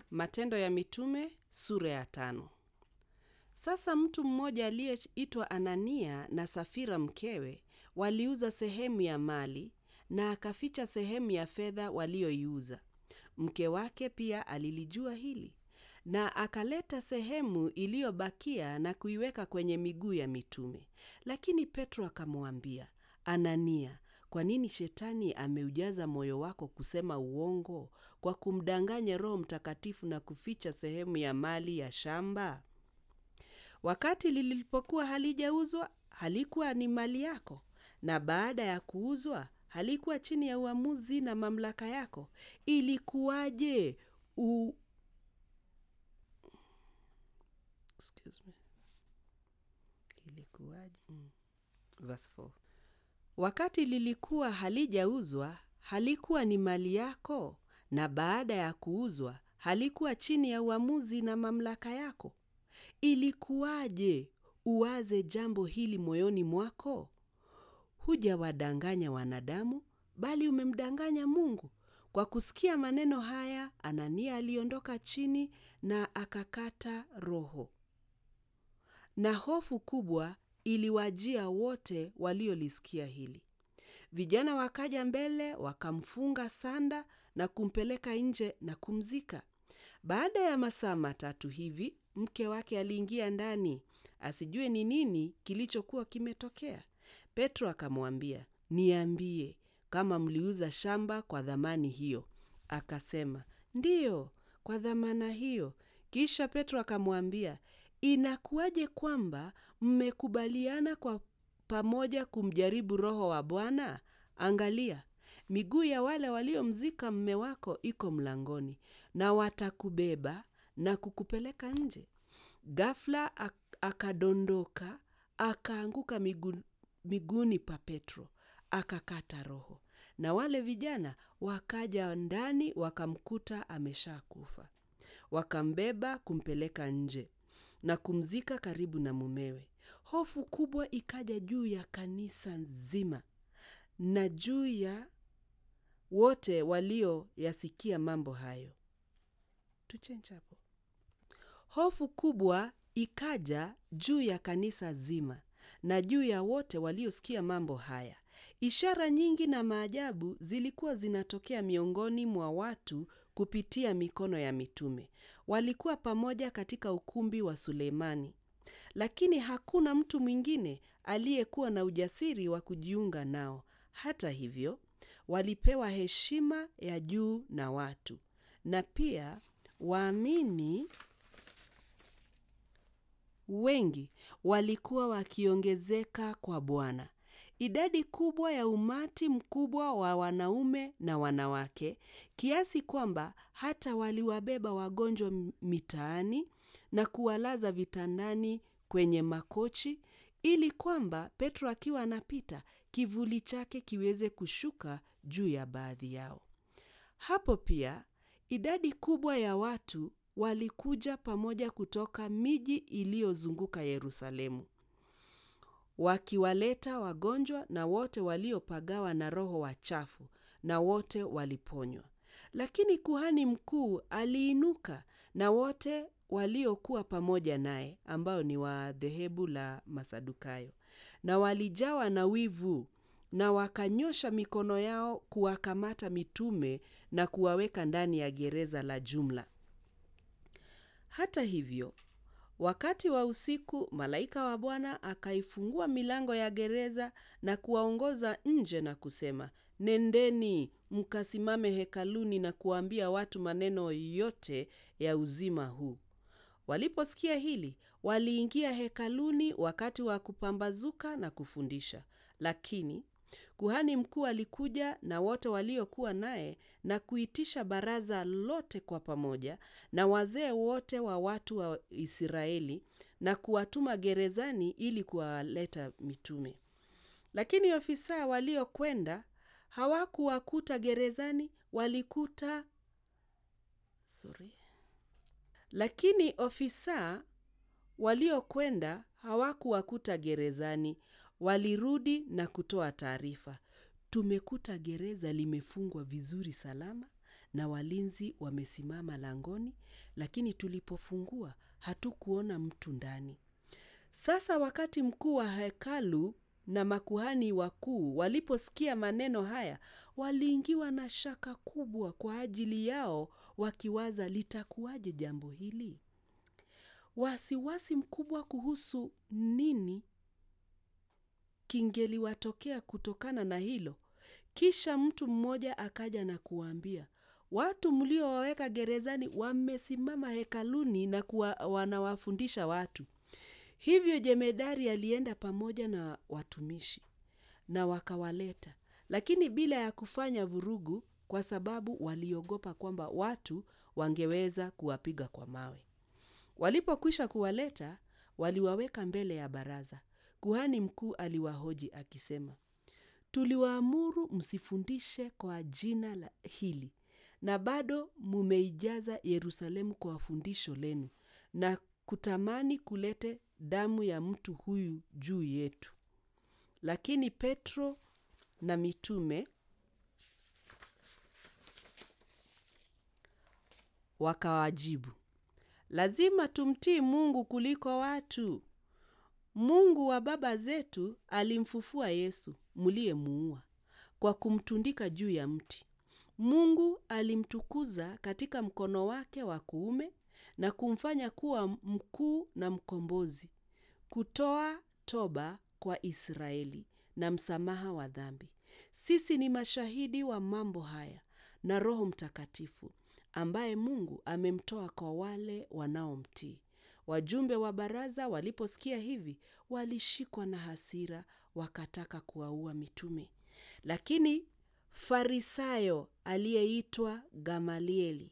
Matendo ya Mitume sura ya tano. Sasa mtu mmoja aliyeitwa Anania na Safira mkewe waliuza sehemu ya mali na akaficha sehemu ya fedha walioiuza. Mke wake pia alilijua hili na akaleta sehemu iliyobakia na kuiweka kwenye miguu ya mitume. Lakini Petro akamwambia, Anania, kwa nini shetani ameujaza moyo wako kusema uongo kwa kumdanganya Roho Mtakatifu na kuficha sehemu ya mali ya shamba? Wakati lilipokuwa halijauzwa, halikuwa ni mali yako, na baada ya kuuzwa, halikuwa chini ya uamuzi na mamlaka yako. Ilikuwaje u... Excuse me. Ilikuwaje? Mm. Verse 4. Wakati lilikuwa halijauzwa, halikuwa ni mali yako, na baada ya kuuzwa, halikuwa chini ya uamuzi na mamlaka yako. Ilikuwaje uwaze jambo hili moyoni mwako? Hujawadanganya wanadamu, bali umemdanganya Mungu. Kwa kusikia maneno haya, Anania aliondoka chini na akakata roho, na hofu kubwa iliwajia wote waliolisikia hili. Vijana wakaja mbele, wakamfunga sanda na kumpeleka nje na kumzika. Baada ya masaa matatu hivi, mke wake aliingia ndani, asijue ni nini kilichokuwa kimetokea. Petro akamwambia, niambie kama mliuza shamba kwa dhamani hiyo. Akasema, ndiyo, kwa dhamana hiyo. Kisha Petro akamwambia, inakuwaje kwamba mmekubaliana kwa pamoja kumjaribu Roho wa Bwana? Angalia, miguu ya wale waliomzika mme wako iko mlangoni, na watakubeba na kukupeleka nje. Ghafla akadondoka, akaanguka migu, miguuni pa Petro, akakata roho. Na wale vijana wakaja ndani, wakamkuta ameshakufa. Wakambeba kumpeleka nje na kumzika karibu na mumewe. Hofu kubwa ikaja juu ya kanisa nzima na juu ya wote walioyasikia mambo hayo. Tuchenje hapo. Hofu kubwa ikaja juu ya kanisa zima na juu ya wote waliosikia mambo haya. Ishara nyingi na maajabu zilikuwa zinatokea miongoni mwa watu kupitia mikono ya mitume. Walikuwa pamoja katika ukumbi wa Sulemani, lakini hakuna mtu mwingine aliyekuwa na ujasiri wa kujiunga nao. Hata hivyo, walipewa heshima ya juu na watu, na pia waamini wengi walikuwa wakiongezeka kwa Bwana. Idadi kubwa ya umati mkubwa wa wanaume na wanawake, kiasi kwamba hata waliwabeba wagonjwa mitaani na kuwalaza vitandani kwenye makochi, ili kwamba Petro akiwa anapita, kivuli chake kiweze kushuka juu ya baadhi yao. Hapo pia idadi kubwa ya watu walikuja pamoja kutoka miji iliyozunguka Yerusalemu, wakiwaleta wagonjwa na wote waliopagawa na roho wachafu, na wote waliponywa. Lakini kuhani mkuu aliinuka na wote waliokuwa pamoja naye, ambao ni wa dhehebu la Masadukayo, na walijawa na wivu na wakanyosha mikono yao kuwakamata mitume na kuwaweka ndani ya gereza la jumla. Hata hivyo, wakati wa usiku, malaika wa Bwana akaifungua milango ya gereza na kuwaongoza nje na kusema, nendeni mkasimame hekaluni na kuwaambia watu maneno yote ya uzima huu. Waliposikia hili, waliingia hekaluni wakati wa kupambazuka na kufundisha. Lakini kuhani mkuu alikuja na wote waliokuwa naye na kuitisha baraza lote kwa pamoja na wazee wote wa watu wa Israeli na kuwatuma gerezani ili kuwaleta mitume. Lakini ofisa waliokwenda hawakuwakuta gerezani, walikuta sorry. Lakini ofisa waliokwenda hawakuwakuta gerezani, walirudi na kutoa taarifa, tumekuta gereza limefungwa vizuri salama na walinzi wamesimama langoni, lakini tulipofungua hatukuona mtu ndani. Sasa wakati mkuu wa hekalu na makuhani wakuu waliposikia maneno haya, waliingiwa na shaka kubwa kwa ajili yao, wakiwaza litakuwaje jambo hili? Wasiwasi mkubwa kuhusu nini kingeliwatokea kutokana na hilo. Kisha mtu mmoja akaja na kuwaambia, watu mliowaweka gerezani wamesimama hekaluni na kuwa, wanawafundisha watu. Hivyo jemedari alienda pamoja na watumishi na wakawaleta, lakini bila ya kufanya vurugu, kwa sababu waliogopa kwamba watu wangeweza kuwapiga kwa mawe. Walipokwisha kuwaleta, waliwaweka mbele ya baraza. Kuhani mkuu aliwahoji akisema, tuliwaamuru msifundishe kwa jina la hili, na bado mumeijaza Yerusalemu kwa fundisho lenu na kutamani kulete damu ya mtu huyu juu yetu. Lakini Petro na mitume wakawajibu, lazima tumtii Mungu kuliko watu. Mungu wa baba zetu alimfufua Yesu mliyemuua kwa kumtundika juu ya mti. Mungu alimtukuza katika mkono wake wa kuume na kumfanya kuwa mkuu na mkombozi, kutoa toba kwa Israeli na msamaha wa dhambi. Sisi ni mashahidi wa mambo haya, na Roho Mtakatifu ambaye Mungu amemtoa kwa wale wanaomtii. Wajumbe wa baraza waliposikia hivi, walishikwa na hasira, wakataka kuwaua mitume. Lakini Farisayo aliyeitwa Gamalieli,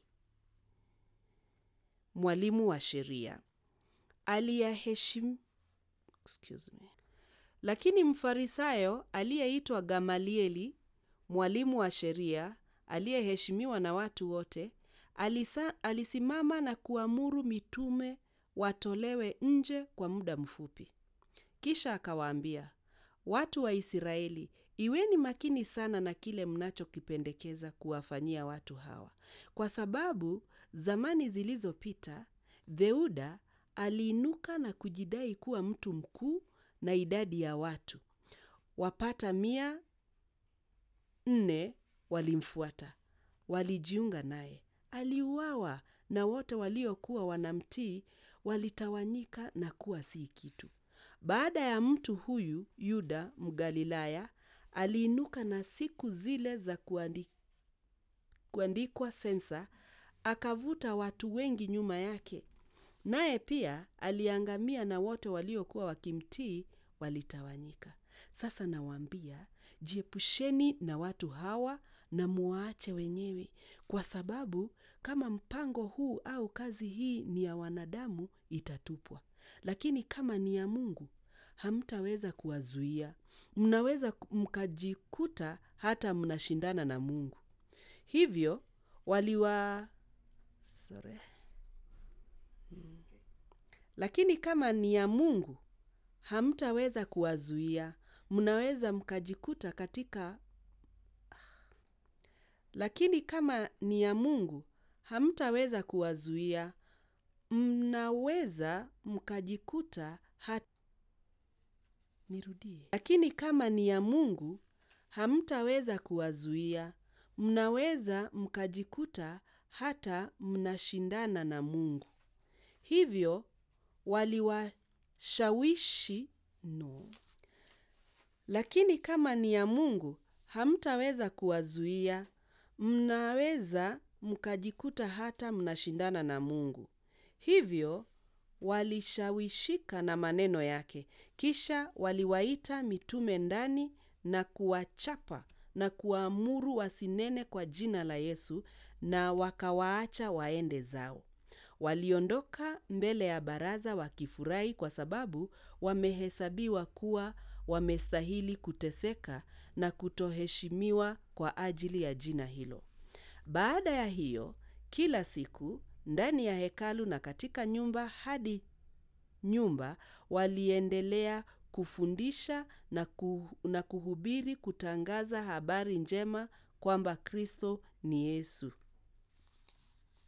mwalimu wa sheria, aliyeheshimu excuse me. Lakini Mfarisayo aliyeitwa Gamalieli, mwalimu wa sheria, aliyeheshimiwa na watu wote, alisa, alisimama na kuamuru mitume watolewe nje kwa muda mfupi. Kisha akawaambia, watu wa Israeli, iweni makini sana na kile mnachokipendekeza kuwafanyia watu hawa, kwa sababu zamani zilizopita Theuda aliinuka na kujidai kuwa mtu mkuu na idadi ya watu wapata mia nne walimfuata, walijiunga naye. Aliuawa na wote waliokuwa wanamtii walitawanyika na kuwa si kitu. Baada ya mtu huyu Yuda Mgalilaya aliinuka na siku zile za kuandi, kuandikwa sensa, akavuta watu wengi nyuma yake, naye pia aliangamia na wote waliokuwa wakimtii walitawanyika. Sasa nawaambia, jiepusheni na watu hawa na muwaache wenyewe, kwa sababu kama mpango huu au kazi hii ni ya wanadamu itatupwa, lakini kama ni ya Mungu hamtaweza kuwazuia. Mnaweza mkajikuta hata mnashindana na Mungu. Hivyo waliwa sorry. Hmm. Lakini kama ni ya Mungu hamtaweza kuwazuia. Mnaweza mkajikuta katika lakini kama ni ya Mungu hamtaweza kuwazuia. Mnaweza mkajikuta hata nirudie. Lakini kama ni ya Mungu hamtaweza kuwazuia. Mnaweza mkajikuta hata mnashindana na Mungu. Hivyo waliwashawishi no. Lakini kama ni ya Mungu hamtaweza kuwazuia. Mnaweza mkajikuta hata mnashindana na Mungu. Hivyo walishawishika na maneno yake, kisha waliwaita mitume ndani na kuwachapa na kuwaamuru wasinene kwa jina la Yesu, na wakawaacha waende zao. Waliondoka mbele ya baraza wakifurahi kwa sababu wamehesabiwa kuwa wamestahili kuteseka na kutoheshimiwa kwa ajili ya jina hilo. Baada ya hiyo, kila siku ndani ya hekalu na katika nyumba hadi nyumba waliendelea kufundisha na, ku, na kuhubiri kutangaza habari njema kwamba Kristo ni Yesu.